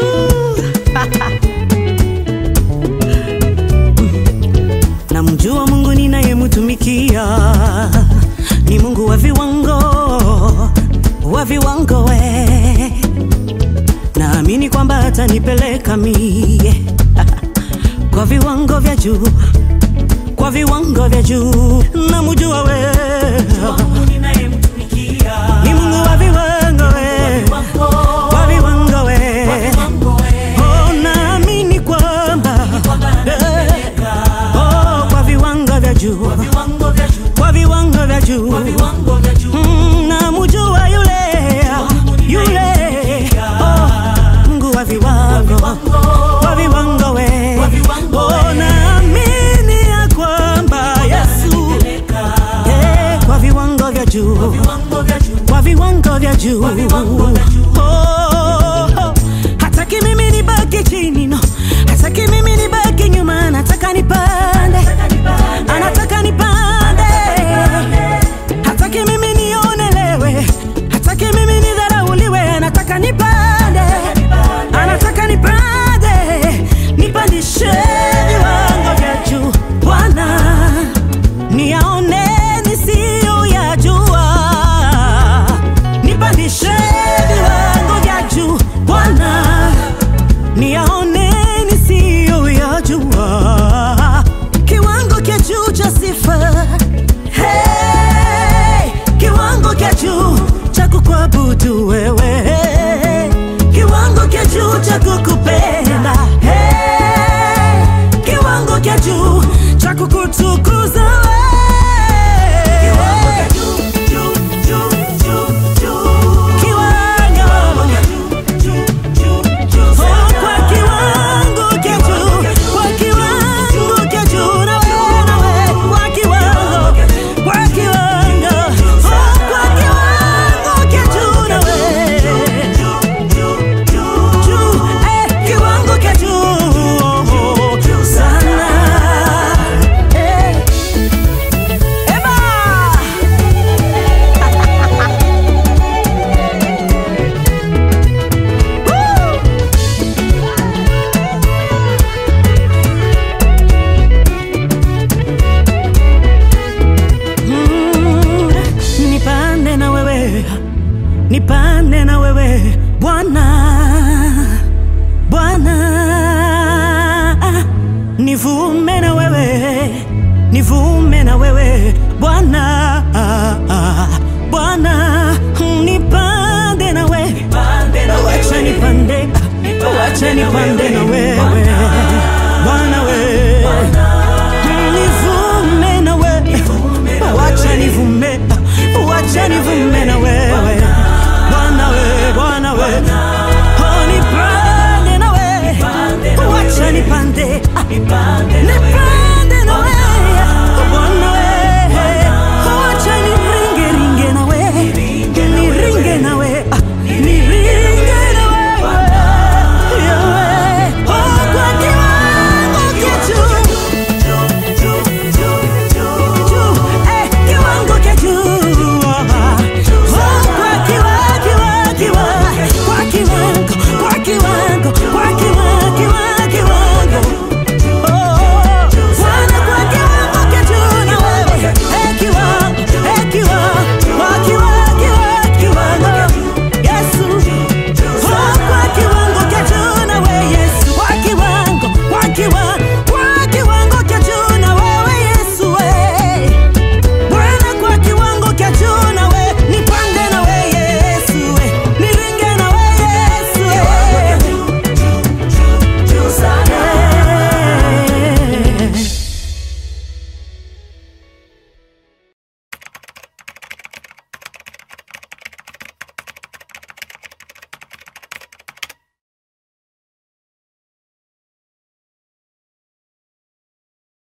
Namjua Mungu ninayemtumikia ni Mungu wa viwango, wa viwango we. Naamini kwamba atanipeleka mie kwa viwango vya juu, kwa viwango vya juu. Namjua we ni Mungu wa viwango we, wa viwango we. Oh, naamini kwamba eh, oh, kwa viwango vya juu, kwa viwango vya juu Mm, namjua yule yule oh, Mungu wa viwango wa viwango we oh, naamini ya kwamba Yesu eh, kwa viwango vya juu kwa viwango vya juu Oh, hataki mimi nibaki chini no, hataki mimi nibaki nyuma, anataka nipande, anataka nipande, hataki mimi nionelewe, hataki mimi nidharauliwe, anataka nipande, anataka nipande, nipandishe viwango vya juu Bwana niyaone nisiyoyajua, nipandishe viwango vya juu Bwana, niyaone nisiyoyajua, kiwango cha juu cha sifa, hey, kiwango cha juu cha kukuabudu wewe, kiwango cha juu cha kukupenda, hey, kiwango cha juu cha kukutukuza wewe. Kiwango. Oh, kwa kiwango cha juu, kwa kiwango cha juu, na wewe, na wewe, kwa kiwango, kwa kiwango, oh, kwa kiwango cha juu, na wewe. Juu, eh, kiwango cha juu sana. Eh. Eba! Woo! Mm, nipande na wewe, nipande na wewe Bwana, Bwana, nivume na wewe, nivume na wewe Bwana, Bwana, nipande na wewe, wacha nipande, wacha nipande na wewe Bwana